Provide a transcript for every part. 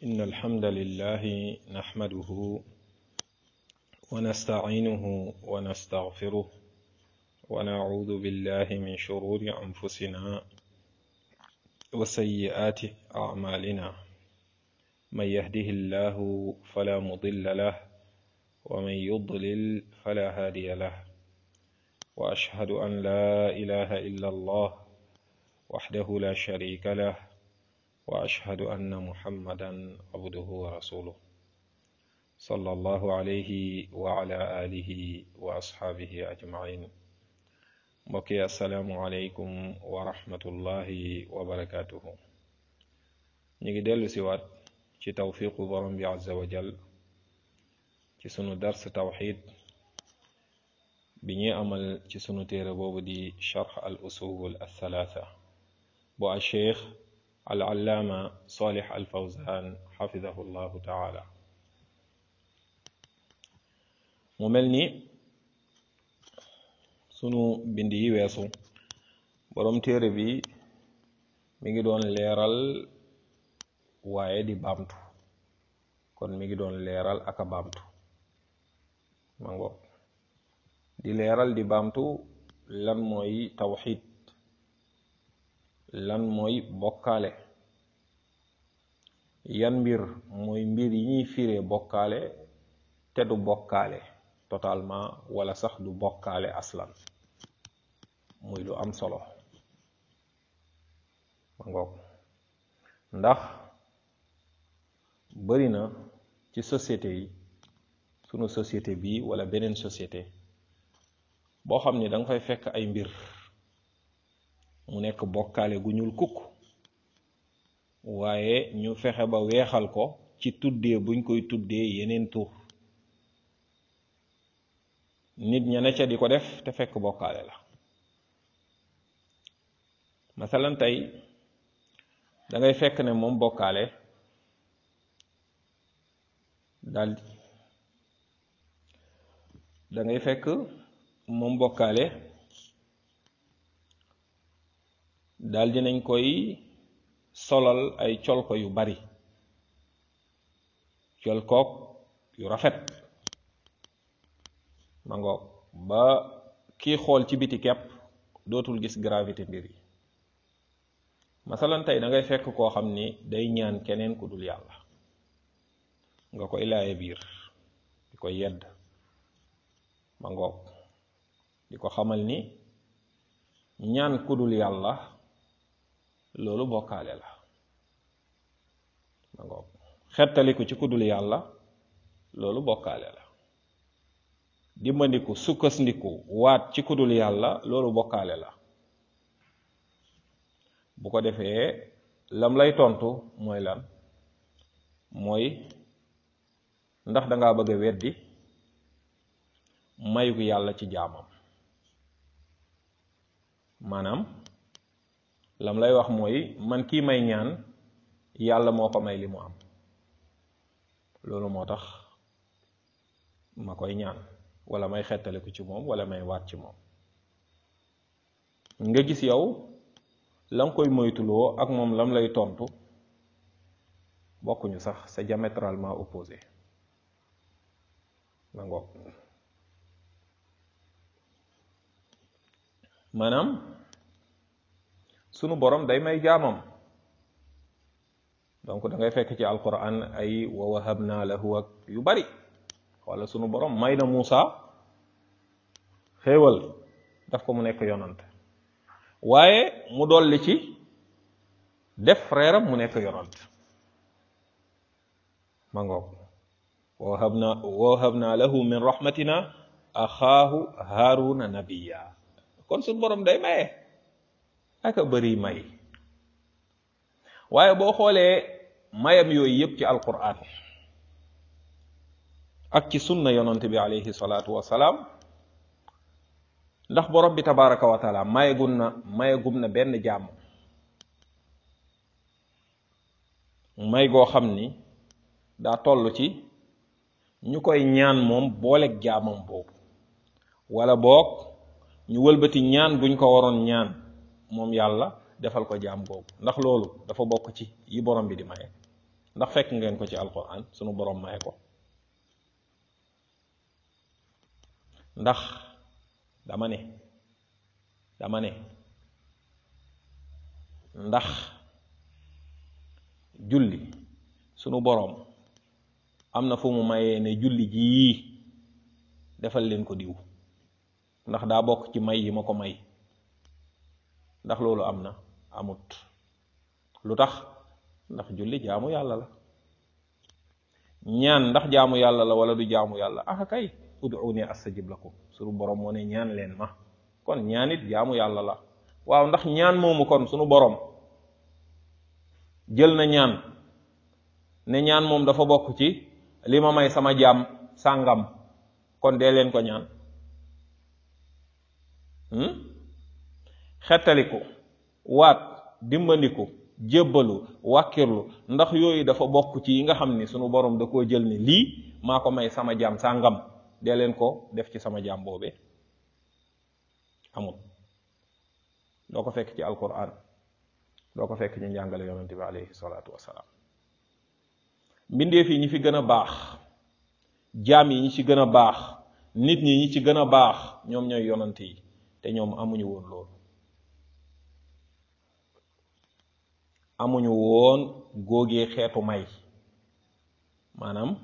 إن الحمد لله نحمده ونستعينه ونستغفره ونعوذ بالله من شرور أنفسنا وسيئات أعمالنا من يهده الله فلا مضل له ومن يضلل فلا هادي له وأشهد أن لا إله إلا الله وحده لا شريك له وأشهد أن محمدا عبده ورسوله صلى الله عليه وعلى آله وأصحابه أجمعين mbokki asalaamualeykum wa rahmatullahi wa barakaatuhu ñu ngi dellu si waat ci tawfiqu borom bi azza wa jal ci sunu dars tawxid bi ñuy amal ci sunu téere boobu di charx al usul althalatha bu al cheikh al allaama salih al fawzan xafidahu llahu taala mu mel ni sunu bind yi weesu boroom téere bi mi ngi doon leeral waaye di baamtu kon mi ngi doon leeral ak a baamtu ma ngoog di leeral di baamtu lan mooy tawxid lan mooy bokkaale yan mbir mooy mbir yi ñuy firee bokkaale te du bokkaale totalement wala sax du bokkaale aslan muy lu am solo ma ngoog ndax bari na ci société yi sunu société bi wala beneen société boo xam ni da nga fay fekk ay mbir mu nekk bokkaale gu ñuul kukk waaye ñu fexe ba weexal ko ci tuddee buñ koy tuddee yeneen tur nit ña ne ca di ko def te fekk bokkaale la masalan tey da ngay fekk ne moom bokkaale daal da ngay fekk moom bokkaale daal dinañ koy solal ay colko yu bari colkook yu rafet ma ngoog ba kii xool ci biti kepp dootul gis gravité mbir yi masalan tey da ngay fekk koo xam ni day ñaan keneen ku dul yàlla nga koy laaye biir di ko yedd ma ngoog di ko xamal ni ñaan ku dul yàlla loolu bokkaale la ma ngoog xettaliku ci ku dul yàlla loolu bokkaale la dimbandiku sukkandiku waat ci ku dul yàlla loolu bokkaale la bu ko defee lam lay tontu mooy lan mooy ndax dangaa bëgg a weddi mayu yàlla ci jaamam maanaam lam lay wax mooy man kii may ñaan yàlla moo ko may li mu am loolu moo tax ma koy ñaan wala may xettaliku ci moom wala may waat ci moom nga gis yow la nga koy moytuloo ak moom lam lay tontu bokkuñu sax c'est diamétralement opposé ma ngoog maanaam sunu borom day may jaamam donc da ngay fekk ci alquran ay wa wahabna lahu ak yu bari wala sunu borom may na Muusa xéewal daf ko mu nekk yonant waaye mu dolli ci def frère am mu nekk yonant ma ngoog wa wahabna wa wahabna lahu min rahmatina axaahu haaruna nabiya kon suñu borom day maye aka bëri may waaye boo xoolee mayam yooyu yëpp ci alquran ak ci sunna yonante bi alayhi salaatu wasalaam ndax borom bi tabaraka wa taala mayegum na mayegum na benn jàmm may goo xam ni daa toll ci ñu koy ñaan moom booleeg jaamam boobu wala boog ñu wëlbati ñaan buñ ko waroon ñaan moom yàlla defal ko jaam boobu ndax loolu dafa bokk ci yi borom bi di maye ndax fekk ngeen ko ci alquran sunu borom maye ko ndax dama ne dama ne ndax julli sunu boroom am na fu mu mayee ne julli jii defal leen ko diw ndax daa bokk ci may yi ma ko may ndax loolu am na amut lu tax ndax julli jaamu yàlla la ñaan ndax jaamu yàlla la wala du jaamu yàlla ah kay ud'uuni astajib lakum sunu boroom moo ne ñaan leen ma kon ñaanit jaamu yàlla la waaw ndax ñaan moomu kon sunu boroom jël na ñaan ne ñaan moom dafa bokk ci li ma may sama jaam sàngam kon dee leen ko ñaan xettaliku waat dimbandiku jébbalu wàkkirlu ndax yooyu dafa bokk ci yi nga xam ni sunu borom da koo jël ni lii maa ko may sama jaam sàngam dee leen ko def ci sama jaam boobee amul doo ko fekk ci alquran doo ko fekk ci njàngale yonente bi alayhi salaatu wasalaam mbindeef yi ñi fi gën a baax jaam yi ñi ci gën a baax nit ñi ñi ci gën a baax ñoom ñooy yonante yi te ñoom amuñu woon loolu amuñu woon góogee xeetu may maanaam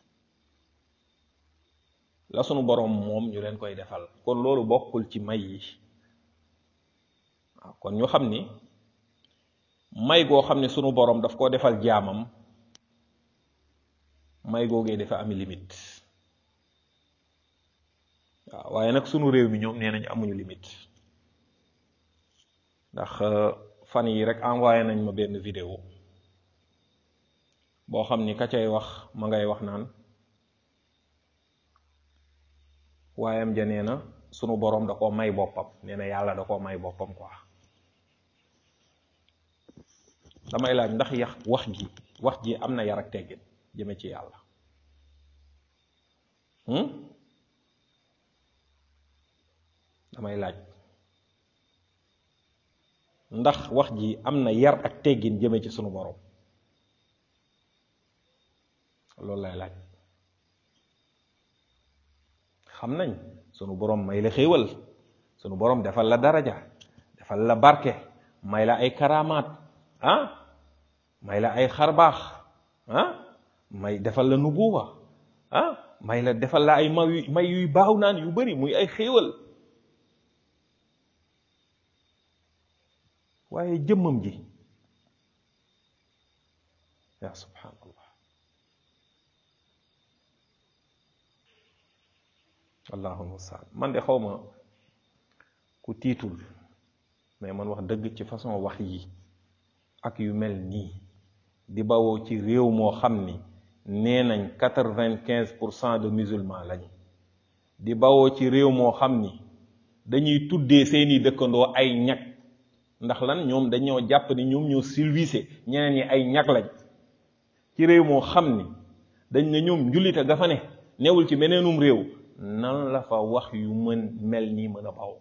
la sunu boroom moom ñu leen koy defal kon loolu bokkul ci may yi waaw kon ñu xam ni may goo xam ne sunu boroom daf koo defal jaamam may googee dafa ami limite waaw waaye nag sunu réew mi ñoom nee nañ amuñu limite ndax fan yi rek envoyé nañ ma benn vidéo boo xam ni ka cay wax ma ngay wax naan waayam ja nee na sunu boroom da koo may boppam nee na yàlla da koo may boppam quoi damay laaj ndax yax wax ji wax ji am na yar ak teggin jëme ci yàlla damay laaj ndax wax ji am na yar ak teggin jëme ci sunu borom loolu lay laaj xam nañ sunu borom may la xéewal sunu borom defal la daraja defal la barke may la ay karamaat ah may la ay xarbaax ah may defal la nubuwa ah may la defal la ay may may yuy baaw naan yu bari muy ay xéewal waaye jëmmam ji yaa subhaanallah allahul mustaan man de xaw ma ku tiitul mais man wax dëgg ci façon wax yi ak yu mel nii di bawoo ci réew moo xam ni nee nañ quatre-vingt-quinze pour cent de musulmans lañ di bawoo ci réew moo xam ni dañuy tuddee seeni dëkkandoo ay ñag ndax lan ñoom dañoo jàpp ni ñoom ñoo silvisé ñeneen ñi ay ñag lañ ci réew moo xam ni dañ ne ñoom njullite ga fa ne newul ci beneenum réew nan la fa wax yu mën mel nii mën a baw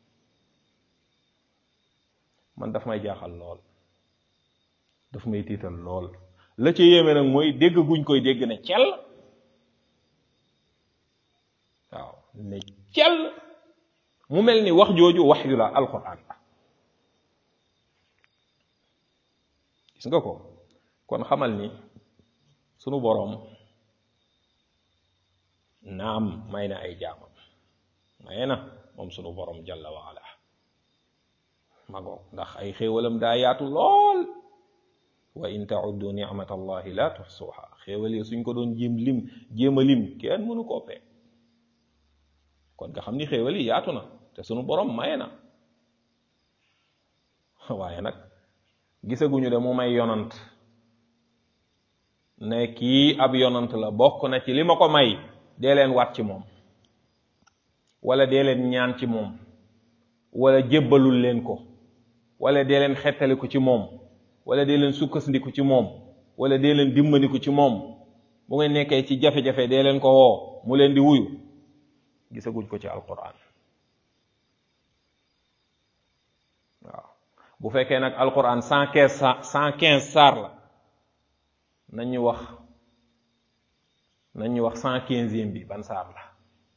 man daf may jaaxal lool daf may tiital lool la ca yéeme nag mooy dégg guñ koy dégg ne cell waaw ne cell mu mel ni wax jooju wax yu la alquran la gis nga ko kon xamal ni sunu boroom naam may na ay jaamam maye na moom sunu boroom jalla wa ala magoo ndax ay xéewalam daa yaatu lool wa in tauddu nicmat allahi la tuxsuha xéewal yi suñ ko doon jéem lim jéem a lim kenn mënu koo peeg kon nga xam ni xéewal yi yaatu na te sunu boroom maye na waaye nag gisaguñu de mu may yonant ne kii ab yonant la bokk na ci li ma ko may dee leen wat ci moom wala dee leen ñaan ci moom wala jébbalul leen ko wala dee leen xettaliku ci moom wala dee leen sukkandiku ci moom wala dee leen dimbandiku ci moom bu ngeen nekkee ci jafe-jafe dee leen ko woo mu leen di wuyu gisaguñ ko ci alquran waaw bu fekkee nag alquran cent quinze cent quinze saar la nañ ñu wax nañ ñu wax cent quinzième bi ban saar la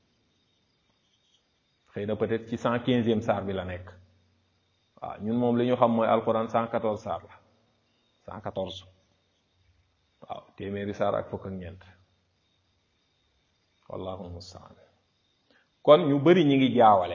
xëy na peut-être ci cent quinzième saar bi la nekk waaw ñun moom li ñu xam mooy alquran cent quatorze saar la cent quatorze waaw téeméeri saar ak fukk ak ñeent wallahu mustaan kon ñu bari ñi ngi jaawale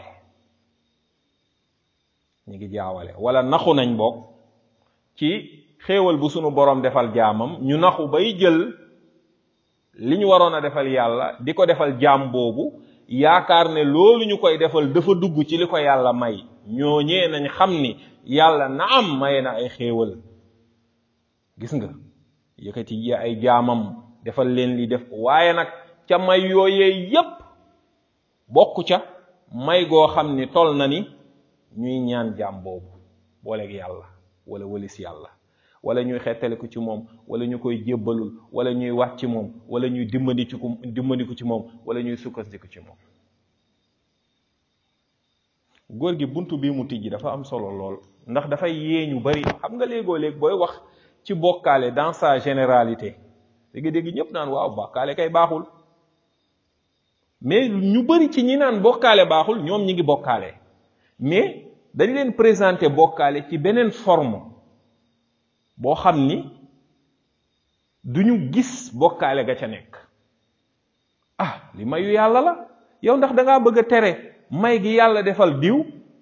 ñi ngi jaawale wala naxu nañ bokk ci xéewal bu sunu borom defal jaamam ñu naxu bay jël li ñu waroon a defal yàlla di ko defal jaam boobu yaakaar ne loolu ñu koy defal dafa dugg ci li ko yàlla may ñooñee nañ xam ni yàlla na am may na ay xéewal gis nga yëkkati yi ay jaamam defal leen li def waaye nag ca may yooyee yépp bokk ca may goo xam ni tol na ni ñuy ñaan jaam boobu booleeg yàlla wala wëlis yàlla wala ñuy xettaliku ci moom wala ñu koy jébbalul wala ñuy wax ci moom wala ñuy dimbali ci dimbandiku ci moom wala ñuy sukkandiku ci moom góor gi buntu bii mu tijji dafa am solo lool ndax dafay yee ñu bari xam nga léegoo léeg booy wax ci bokkaale dans sa généralité dégg-dégg ñëpp naan waaw bokkaale kay baaxul mais ñu bari ci ñi naan bokkaale baaxul ñoom ñi ngi bokkaale mais dañ leen présenter bokkaale ci beneen forme boo xam ni duñu gis bokkaale ga ca nekk ah li mayu yàlla la yow ndax da ngaa bëgg a tere may gi yàlla defal diw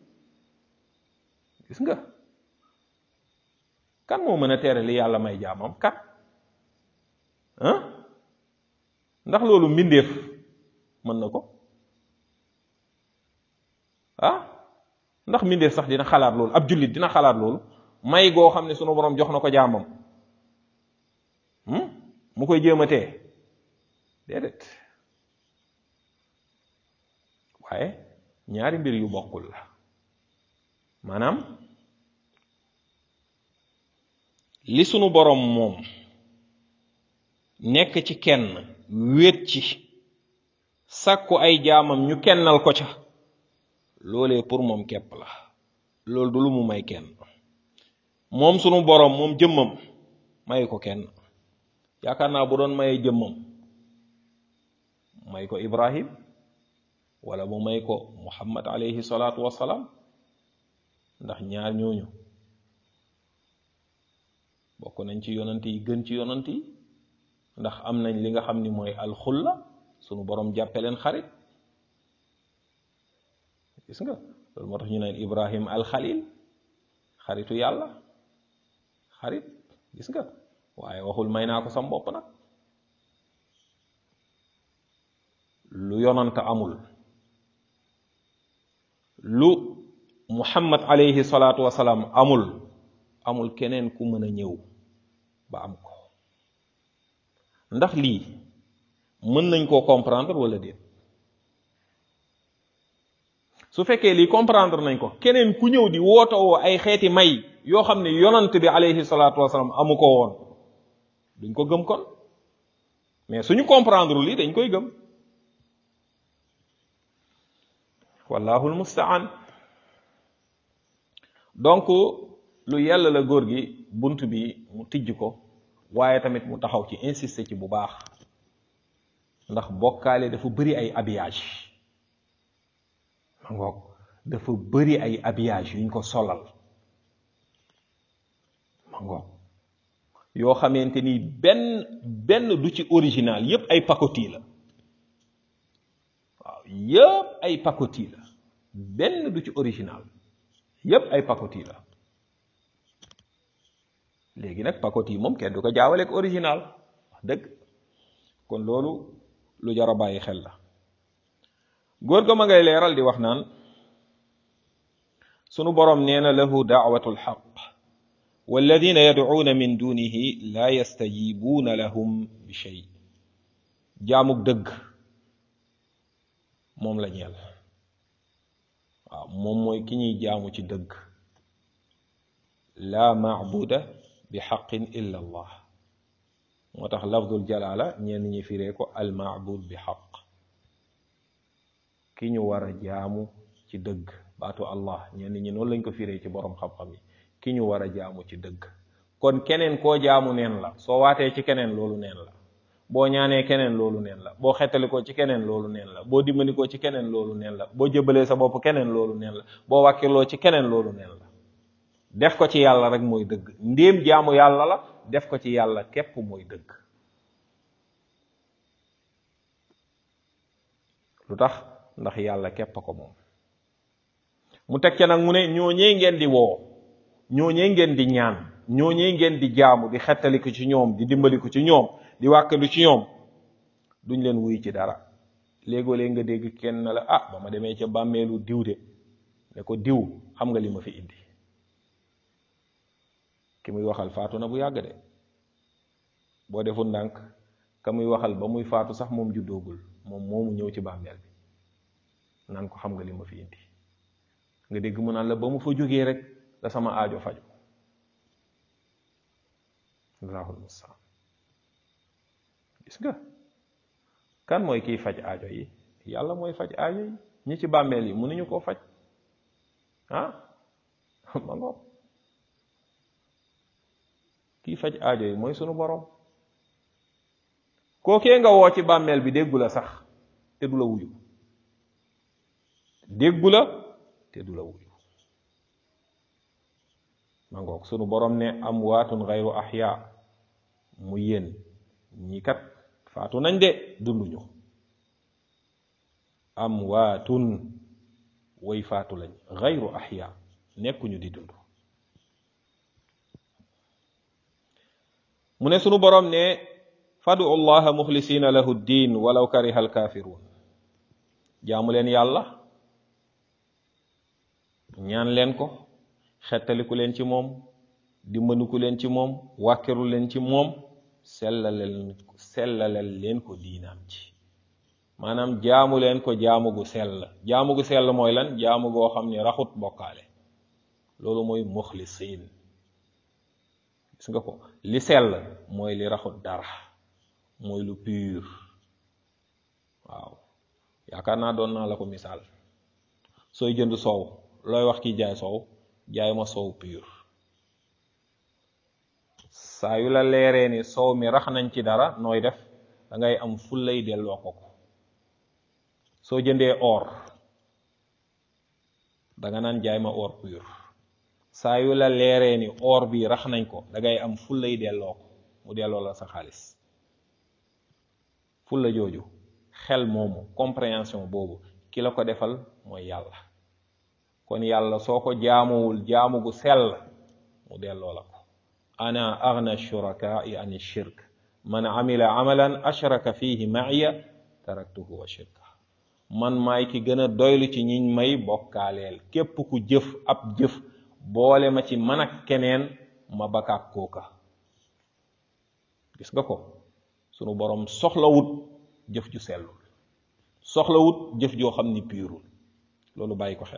gis nga kan moo mën a tere li yàlla may jaamam kan ah ndax loolu mbindeef mën na ko ah ndax mbindeef sax dina xalaat loolu ab jullit dina xalaat loolu may goo xam ne sunu borom jox na ko jaamam mu koy jéem a tee déedéet waaye ñaari mbir yu bokkul la maanaam li sunu borom moom nekk ci kenn wéet ci sàkku ay jaamam ñu kennal ko ca loolee pour moom képp la loolu du lu mu may kenn moom sunu borom moom jëmmam may ko kenn yaakaar naa bu doon mayee jëmmam may ko Ibrahim wala mu may ko Muhammad alayhi salaatu wassalaam ndax ñaar ñooñu bokk nañ ci yonant yi gën ci yonant yi ndax am nañ li nga xam ni mooy alxulla sunu borom jàppe leen xarit gis nga loolu moo tax ñu naan Ibrahim alxalil xaritu yàlla xarit gis nga waaye waxul may naa ko sam bopp nag lu yonant amul lu muhammad alayhi salaatu wasalaam amul amul keneen ku mën a ñëw ba am ko ndax lii mën nañ koo comprendre wala déet su fekkee lii comprendre nañ ko keneen ku ñëw di wootawoo ay xeeti may yoo xam ne yonant bi alayhi salaatu wasalaam amu ko woon duñ ko gëm kon mais suñu comprendre lii dañ koy gëm wallahu almustaan donc lu yàlla la góor gi bunt bi mu tijj ko waaye tamit mu taxaw ci insister ci bu baax ndax bokkaale dafa bëri ay habillage ma ngoog dafa bëri ay habillage yuñ ko solal ma ngoog yoo xamante ni benn benn du ci original yépp ay pacotille la waaw yépp ay pacotille la benn du ci original yépp ay pacotille la léegi nag pacotille moom kenn du ko jaawaleeg original wax dëgg kon loolu lu jar a bàyyi xel la góor ga ma ngay leeral di wax naan sunu boroom nee na lahu daawatu lxaq walladina yadcuuna min dunihi laa yastajibuuna lahum bi shay jaamug dëgg moom la ñeel waaw moom mooy ki ñuy jaamu ci dëgg laa maabuda bi xaqin illa allah moo tax lafdul jalaala ñenn ñi firee ko al maabud bi xaq ki ñu war a jaamu ci dëgg baatu allah ñenn ñi noonu lañ ko firee ci boroom xam-xam yi ki ñu war a jaamu ci dëgg kon keneen koo jaamu neen la soo waatee ci keneen loolu neen la boo ñaanee keneen loolu neen la boo xettalikoo ci keneen loolu neen la boo dimbandikoo ci keneen loolu neen la boo jëbalee sa bopp keneen loolu neen la boo wàkkiloo ci keneen loolu neen la def ko ci yàlla rek mooy dëgg ndéem jaamu yàlla la def ko ci yàlla képp mooy dëgg lu tax ndax yàlla képp ko moom mu teg ca nag mu ne ñooñee ngeen di woo ñooñee ngeen di ñaan ñooñee ngeen di jaamu di xettaliku ci ñoom di dimbaliku ci ñoom di wàkkalu ci ñoom duñ leen wuy ci dara léegoo léeg nga dégg kenn la ah ba ma demee ca bàmmeelu diw de ne ko diw xam nga li ma fi indi ki muy waxal faatu na bu yàgg de boo deful ndànk ka muy waxal ba muy faatu sax moom juddoogul moom moomu ñëw ci bàmmeel bi naan ko xam nga li ma fi indi nga dégg mu naan la ba mu fa jógee rek la sama aajo faju allahul mustaan gis nga kan mooy kiy faj aajo yi yàlla mooy faj aajo yi ñi ci bàmmeel yi mënuñu koo faj ah ma ngoog kiy faj aajo yi mooy sunu borom kookee nga woo ci bàmmeel bi déggu la sax te du la wuyu déggu la te du la wuyu ma ngoog sunu borom ne amwaatun gayru ahya mu yéen ñi kat faatu nañ de dunduñu amwaatun way faatu lañ gayru ahya nekkuñu di dund mu ne sunu borom ne fadu allaha muxlisina lahu ddin walaw kariha alkafirun jaamu leen yàlla ñaan leen ko xettaliku leen ci moom dimbandiku leen ci moom wàkkiru leen ci moom sellaleel sellaleel leen ko diinaam ci maanaam jaamu leen ko jaamu gu sell jaamu gu sell mooy lan jaamu goo xam ne raxut bokkaale loolu mooy muxlisiin gis nga ko li sell mooy li raxut dara mooy lu pur waaw yaakaar naa doon naa la ko misaal sooy jënd soow looy wax ki jaay soow jaay ma soow pur saa yu la leeree ni soow mi rax nañ ci dara nooy def da ngay am fullay delloo ko ko soo jëndee or danga naan jaay ma or pur saa yu la leeree ni or bi rax nañ ko da ngay am fullay delloo ko mu delloo la sa xaalis fulla jooju xel moomu compréhension boobu ki la ko defal mooy yàlla kon yàlla soo ko jaamuwul jaamu gu sell mu delloo la ko ana agna shurakai an shirk man amila amalan ashraka fihi ma'iya taraktuhu wa shirka man maay ki gën a doylu ci ñiñ may bokkaaleel képp ku jëf ab jëf boole ma ci man ak keneen ma bakaak kooka gis nga ko sunu borom soxlawut jëf ju sellul soxlawut jëf joo xam ni piirul loolu bàyyi ko xel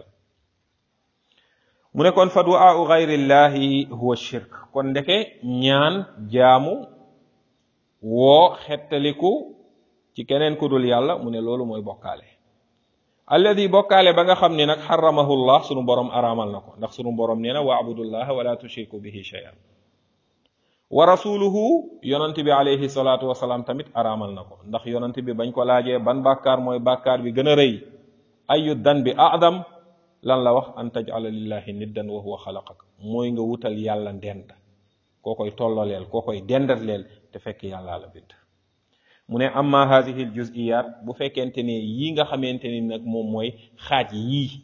mu ne kon fa du'aau gayrillahi huwa shirk kon ndeke ñaan jaamu woo xettaliku ci keneen ku dul yàlla mu ne loolu mooy bokkaale alladi bokkaale ba nga xam ne nag xaramahu llah sunu borom araamal na ko ndax sunu borom nee na wa abudullaha wala tushriku bihi shay'an wa rasuluhu yonant bi alayhi salaatu wasalaam tamit araamal na ko ndax yonant bi bañ ko laajee ban bàkkaar mooy bàkkaar bi gën a rëy ayu dan bi adam lan la wax an tajala lillahi niddan wa huwa xalaqak mooy nga wutal yàlla ndend koo koy tolloleel koo koy dendatleel te fekk yàllaa la bind mu ne amma hadihi l juziyat bu fekkente ne yi nga xamante ni nag moom mooy xaaj yii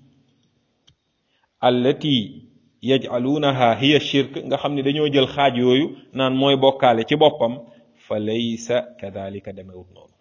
allati yaj'alunaha hiya shirk nga xam ne dañoo jël xaaj yooyu naan mooy bokkaale ci boppam fa laysa kadalika demewut noonu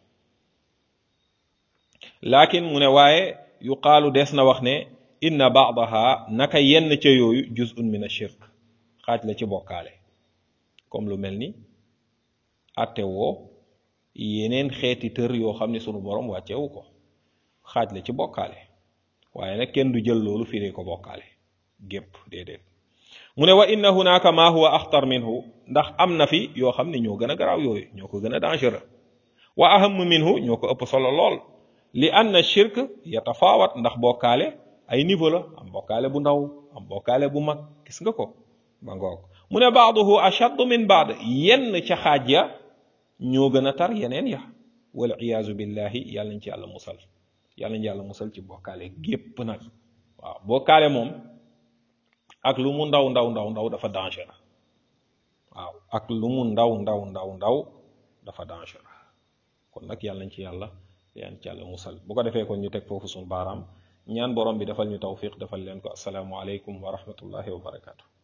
lakin mu ne waaye yuqaalu des na wax ne inna baadaha naka yenn ca yooyu juz'un min ashirk xaaj la ci bokkaale comme lu mel ni atte woo yeneen xeeti tër yoo xam ne sunu borom wàccewu ko xaaj la ci bokkaale waaye nag kenn du jël loolu firee ko bokkaale gépp déedéet mu ne wa inna hunaka ma huwa axtar minhu ndax am na fi yoo xam ne ñoo gën a garaaw yooyu ñoo ko gën a dangereux wa aham minhu ñoo ko ëpp solo lool li anna shirk yatafaawat ndax bokkaale ay niveau la am bokkaale bu ndaw am bokkaale bu mag gis nga ko ba ngoog mu ne baaduhu ashaddu min baad yenn ca xaaj ya ñoo gën a tar yeneen ya wal iyaazu billahi yàlla nañ ci yàlla musal yàlla nañ yàlla musal ci bokkaale gépp nag waaw bokkaale moom ak lu mu ndaw ndaw ndaw ndaw dafa danger waaw ak lu mu ndaw ndaw ndaw ndaw dafa danger kon nag yàlla nañ ci yàlla yaan ci yàlla musal bu ko defee kon ñu teg foofu suñu baaraam ñaan borom bi defal ñu tawfiq defal leen ko asalaamu aleykum wa rahmatullahi wa barakaatu